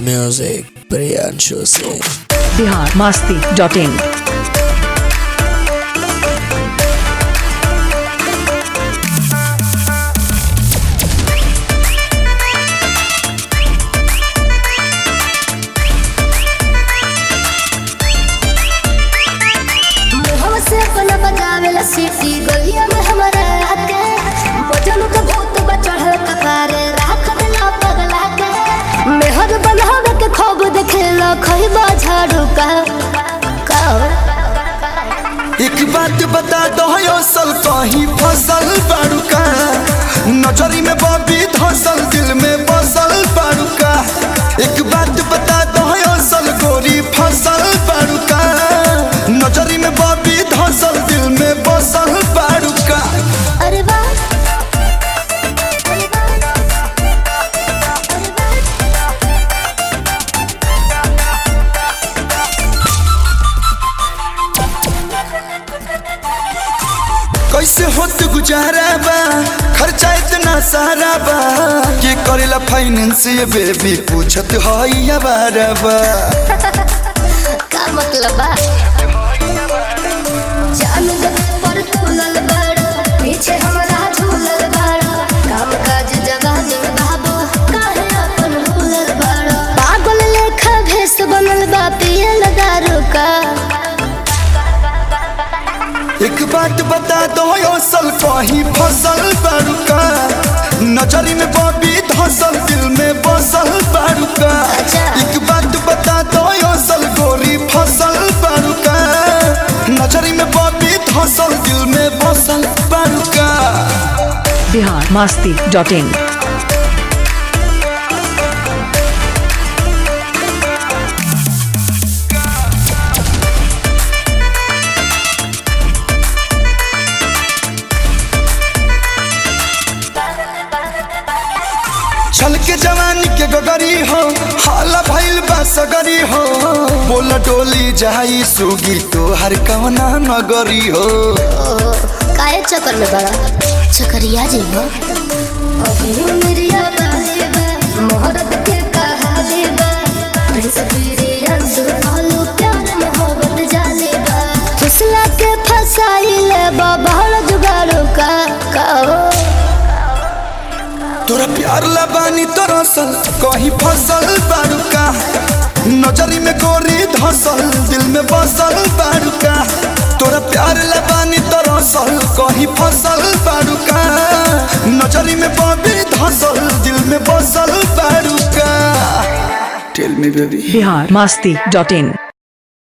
Music Priyanshu Singh. Bihar Masti dot in मुहवा से अपना बजावेला सीटी गलिया में हमारा आके बजन के भूत बचढ़ल कपारे राख देला पगला के मेहर बनावे के खूब देखेला खइबा झाड़ू का का एक बात बता दो असल कहीं फसल बाड़ूका नजरी में बबी धसल दिल में बसल बाड़ूका एक बात बता दो असल गोरी फसल बाड़ूका नजरी में बबी धसल दिल में बसल बाड़ूका अरे वाह अरे वाह अरे वाह कैसे होत गुजारा बा खर्चा इतना सारा बा के करेला फाइनेंस ये बेबी पूछत हई बारा बा का मतलब बा जान जब पर तुलल बड़ा पीछे हमरा झूलल बड़ा काम काज जगह दिन बाबू काहे अपन भूलल बड़ा पागल लेखा भेस बनल बा पिए दारू का एक बात बता दो असल कहीं फसल बाड़ूका नजरी में बबी धसल दिल में बसल बाड़ूका अच्छा। एक बात बता दो असल गोरी फसल बाड़ूका नजरी में बबी धसल दिल में बसल बाड़ूका बिहार मास्ती डॉट इन छल के जवानी के गगरी हो हाला भइल बा सगरी हो बोल डोली जाई सुगी तो हर कवना नगरी हो ओहो काहे चक्कर में बड़ा चक्करिया जी हो अभी मेरिया बाले बा मोहब्बत के कहाले बा प्रिंस पीरिया सुहालो प्यार मोहब्बत जाले बा फुसला के फसाइले बा बहल जुगाड़ो का का हो तोरा प्यार लबानी तरसल कहीं फसल बाड़ूका नजरी में गोरी धसल दिल में बसल बाड़ूका तोरा प्यार लबानी तरसल कहीं फसल बाड़ूका नजरी में बबी धसल दिल में बसल बाड़ूका tell me baby Bihar Masti dot इन